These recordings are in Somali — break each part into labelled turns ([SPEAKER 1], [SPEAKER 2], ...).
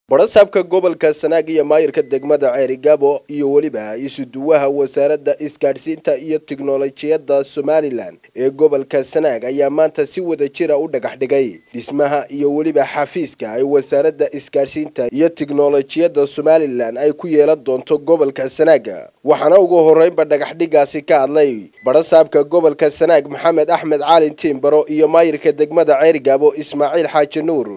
[SPEAKER 1] barasaabka gobolka sanaag iyo maayirka degmada ceerigaabo iyo weliba isuduwaha wasaaradda isgaadhsiinta iyo tiknolojiyadda somalilan ee gobolka sanaag ayaa maanta si wada jira u dhagax dhigay dhismaha iyo weliba xafiiska ay wasaaradda isgaadhsiinta iyo tiknolojiyadda somalilan ay ku yeelan doonto gobolka sanaaga waxaana ugu horeynba dhagaxdhigaasi ka hadlay barasaabka gobolka sanaag maxamed axmed caalin tiimbaro iyo maayirka degmada ceerigaabo ismaaciil xaaji nuur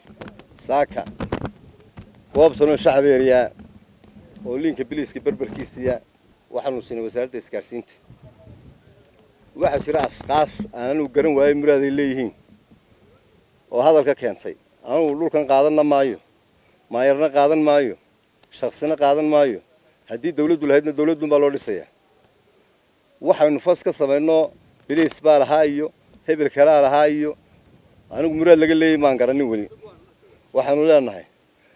[SPEAKER 2] goobtanoo shacbeeriya oo liinka biliiska berberkiisiya waxaanu siinay wasaaradda isgaadhsiinta waxaa jira ashkaas aan anugu garan waayo muraaday leeyihiin oo hadalka keentay anugu dhulkan qaadanna maayo maayarna qaadan maayo shaksina qaadan maayo haddii dawladdu lahaydna dawladdun baa loo dhisayaa waxaynu fas ka samayno biliis baa lahaa iyo hebel kalaa lahaa iyo anigu muraad laga leeyay maan garanin weli waxaanu leenahay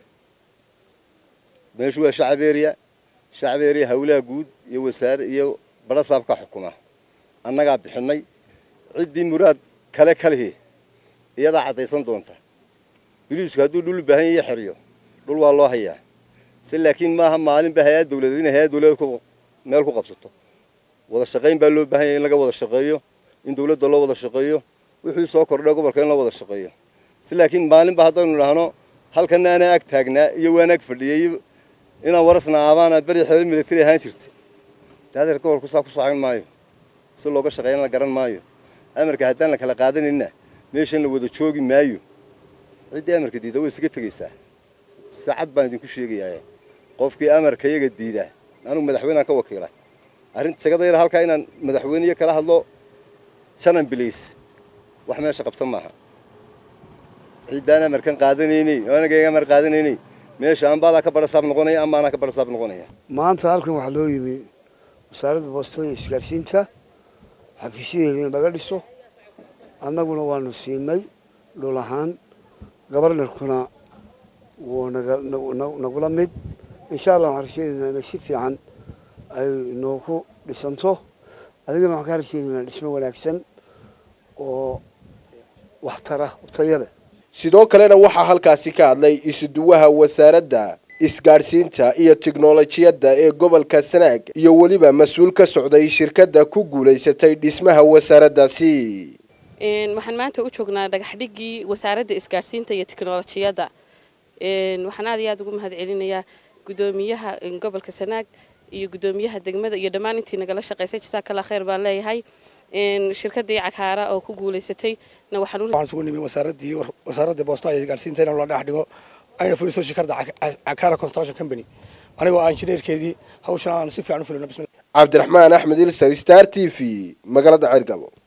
[SPEAKER 2] meeshu waa shacbeeriya shacbeeriya hawlaha guud iyo wasaare iyo barasaabka xukuma annagaa bixinay ciddii muraad kale kalihi iyadaa caddaysan doonta biliisku hadduu dhul u baahan yayo xeriyo dhul waa loo hayaa se laakiin maaha maalinba hay-ad dawladeed inay hay-ad dawladeed meel ku qabsato wada shaqayn baa loo baahan yahay in laga wada shaqeeyo in dawladda loo wada shaqeeyo wixii soo kordhay gobolka in loo wada shaqeeyo se laakiin maalinba haddaynu idhaahno halkana anaa ag taagnaa iyo waan ag fadhiyay inaan warasna aabaana beri xeer military ahaan jirtay daadeer gobolku saa ku socon maayo si looga shaqeeyana la garan maayo amarka haddaan la kala qaadanayna meeshan la wada joogi maayo ciddii amarka diida way isaga tegaysaa saacad baan idinku sheegayaa qofkii amarka iyaga diida anugu madaxweynean ka wakiila arrinta shagada yar halkaa inaan madaxweyneyo kala hadlo janan bilays wax meesha qabta maaha ciddaan amarkan qaadanaynay oo anagayga amar qaadanaynay meesha ambaadaa ka barasaab noqonaya ama anaa ka barasaab noqonaya
[SPEAKER 3] maanta halkan waxaa loo yimi wasaaradda boostada iyo isgaadhsiinta xafiisyadeeda in laga dhiso annaguna waanu siinay dhul ahaan gobarnarkuna wuu nagula mid insha allah waxaan rajeynaynaa inay si fiican ay noogu dhisanto adigana waxaan ka rajeynaynaa dhismo wanaagsan oo waxtara taya leh
[SPEAKER 1] sidoo kalena waxaa halkaasi ka hadlay isuduwaha wasaaradda isgaadhsiinta iyo tiknolojiyadda ee gobolka sanaag iyo weliba mas-uul ka socday shirkadda ku guulaysatay dhismaha wasaaraddaasi
[SPEAKER 4] waxaan maanta u joognaa dhagaxdhigii wasaaradda isgaadhsiinta iyo tiknolojiyadda waxaan aad iyo aad ugu mahad celinayaa guddoomiyaha gobolka sanaag iyo guddoomiyaha degmada iyo dhammaan intii nagala shaqaysay jasaakalla khayr baan leeyahay shirkadii cakaara oo ku guulaysatay
[SPEAKER 5] waxaan isugu nimi wasaaradii wasaaradda boosta iyo isgaadhsiinta in la dhex dhigo ayna fuliso shirkadda cakaara construction company anigoo aan injineerkeedii hawshan aan si fiican u fulino
[SPEAKER 1] cabdiraxmaan axmed ilsar star t v magaalada ceergabo